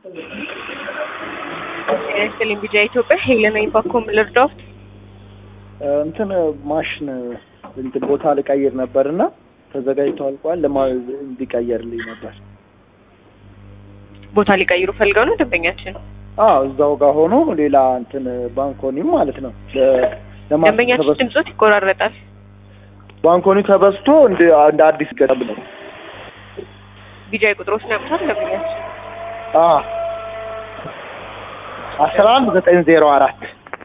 ጤና ይስጥልኝ ቢጃ ኢትዮጵያ ሄለን ባኮም ልርዳው እንትን ማሽን እንትን ቦታ ልቀይር ነበር እና ተዘጋጅቶ አልቋል። ለማ እንዲቀየርልኝ ነበር። ቦታ ሊቀይሩ ፈልገው ነው ደንበኛችን? አዎ እዛው ጋር ሆኖ ሌላ እንትን ባንኮኒም ማለት ነው ለ- ለማሽን ደንበኛችን ተበስ- ድምጾት ይቆራረጣል። ባንኮኒ ተበስቶ እንደ እንደ አዲስ ገጠም ነው። ቢጃይ ቁጥሮችን ያውቁታል ደንበኛችን? አዎ አስራ አንድ ዘጠኝ ዜሮ አራት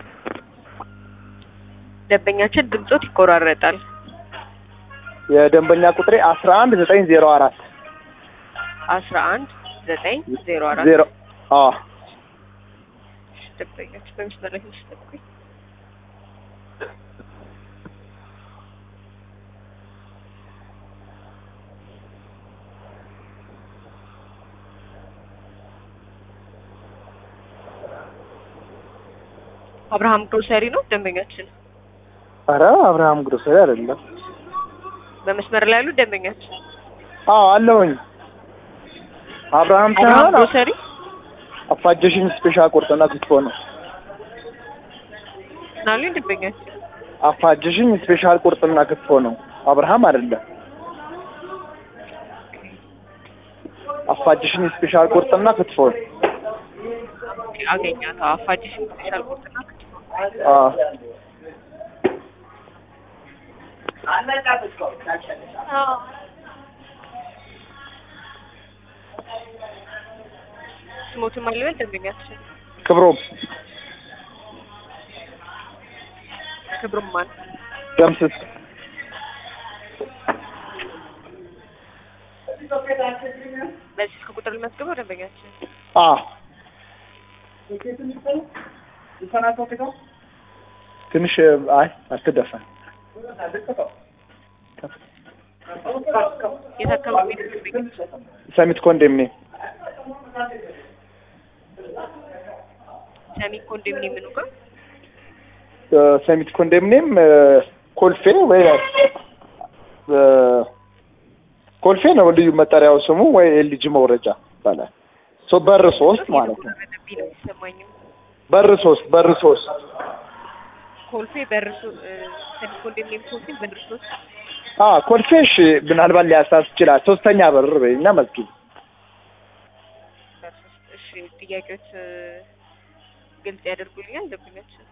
ደንበኛችን ድምጾት ይቆራረጣል። የደንበኛ ቁጥሬ አስራ አንድ ዘጠኝ ዜሮ አራት አስራ አንድ ዘጠኝ ዜሮ አራት ዜሮ አዎ ደንበኛችን በመስመር ላይ ትንሽ ጠብቁኝ። አብርሃም ግሮሰሪ ነው ደንበኛችን። ኧረ አብርሃም ግሮሰሪ አይደለም። በመስመር ላይ ያሉ ደንበኛችን አዎ አለሁኝ። አብርሃም አብርሃም ሳይሆን ግሮሰሪ አፋጀሽኝ ስፔሻል ቁርጥና ክትፎ ነው። ናሉ ደንበኛችን አፋጀሽኝ ስፔሻል ቁርጥና ክትፎ ነው። አብርሃም አይደለም። አፋጀሽኝ ስፔሻል ቁርጥና ክትፎ ነው። አገኛት አፋጅሽ ስፔሻል ቁርጥና ክትፎ አዎ ስሞትን ማልበል ደንበኛችን ክብሮም ክብሩም ማን ደምስስ በዚህ ስልክ ቁጥር ልመዝግበው ደንበኛችን አዎ ትንሽ አይ አትደፈን የት አካባቢ ነው ደንበኛችን ሰሚት ኮንዶሚኒየም ሰሚ ኮንዶሚኒየም ምኑ ጋር ሰሚት ኮንዶሚኒየም ኮልፌ ወይ እ፣ ኮልፌ ነው ልዩ መጠሪያው ስሙ ወይ ኤልጂ መውረጃ ይባላል። ሶ በር ሶስት ማለት ነው። የተቆራረጠብኝ ነው የሚሰማኝም በር ሶስት በር ሶስት ኮልፌ በርሶ ሰሚ ኮንዶሚኒየም ኮልፌ በርሶ አ ኮልፌ እሺ፣ ምናልባት ሊያሳስ ይችላል። ሶስተኛ በር በይና መስጊድ እሺ ጥያቄዎች እ፣ ግልጽ ያደርጉልኛል ደንበኛችን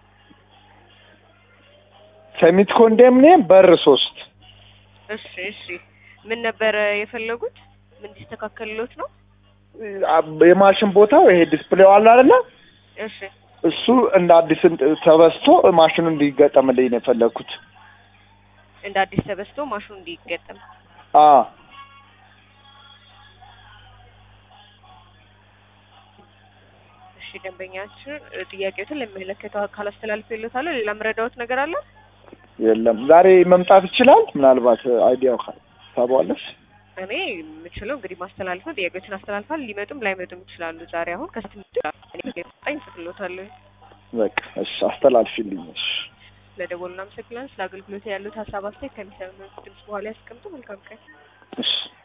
ሰሚት ኮንዶሚኒየም በር ሶስት እሺ እሺ ምን ነበረ የፈለጉት ምን እንዲስተካከልሎት ነው አ፣ የማሽን ቦታው ይሄ ዲስፕሌው አለ አይደለ? እሺ እሱ እንደ አዲስ እንት- ተበስቶ ማሽኑ እንዲገጠምልኝ ነው የፈለግኩት። እንደ አዲስ ተበስቶ ማሽኑ እንዲገጠም አ እሺ ደንበኛችን እ፣ ጥያቄዎትን ለሚመለከተው አካል አስተላልፌለታለሁ ሌላ መረዳዎት ነገር አለ የለም ዛሬ መምጣት ይችላል። ምናልባት አይዲያው ታቧለሽ። እኔ የምችለው እንግዲህ ማስተላለፍ ነው ጥያቄዎችን አስተላልፋል ሊመጡም ላይመጡም ይችላሉ ዛሬ አሁን ከስት ጣኝ ጽፍሎታለሁ በቃ እሺ፣ አስተላልፊልኝ። እሺ፣ ለደወሉ እናመሰግናለን ስለ አገልግሎት ያሉት ሀሳብ አስተያየት ከሚሰሙ ድምጽ በኋላ ያስቀምጡ መልካም ቀን እሺ።